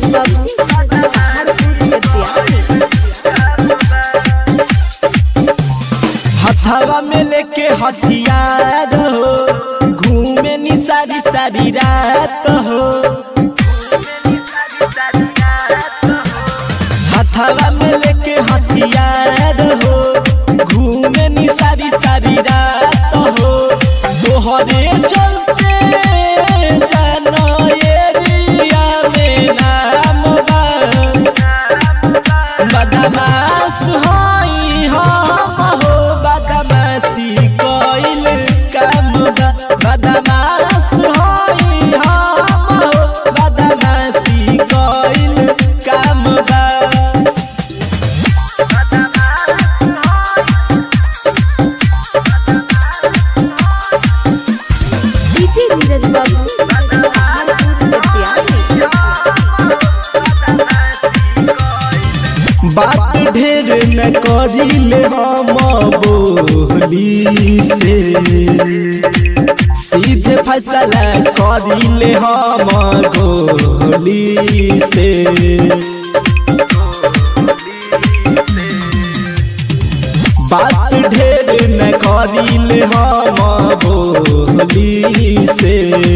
हथवा में लेके हथियार हो घूमे नी सारी सारी रात हो हथवा में लेके हथियार हो घूमे नी सारी सारी रात हो तोहरे चलते जानो एरिया में नाम बा बदमाश हई हम हो बदमाशी कइल काम बा बदमाश हई हम हो बदमाशी कइल काम बा डीजे नीरज बाबू बात ढेर न करिले हम बोली से सीधे फैसला करिले हम गोली से बात ढेर न करिले हम बोली से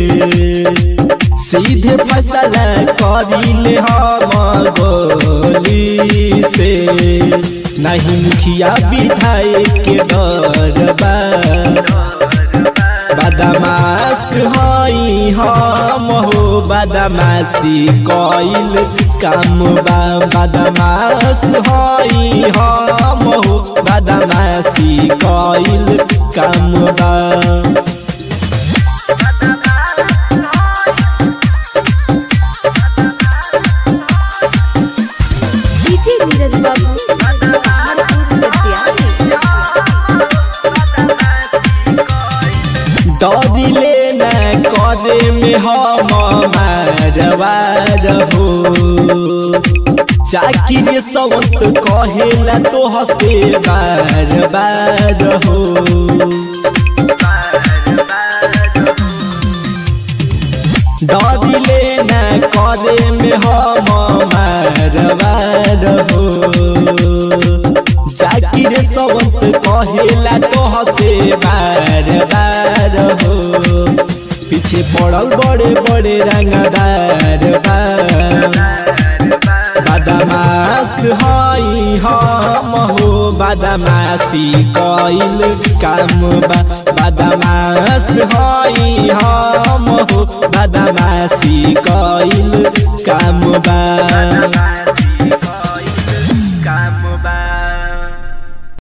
सीधे फैसला करिले हम गोली से नहीं मुखिया विधायक के डर बा बदमाश हई हम हो बदमाशी कइल काम बा बदमाश हई हम हो बदमाशी कइल काम बा डीजे नीरज बाबू दौड़िले न करे में हम मारवार हो चाकिर सवंत कहेला तो हसे बार बार हो दौड़िले न करे में हम मारवार हो जाकिर सवंत कहेला तो हसे बार बार हो पीछे पड़ल बड़े बड़े रंगदार बा बदमाश हई हम हो बदमाशी कइल काम बा बदमाश हई हम हो बदमाशी कइल काम बा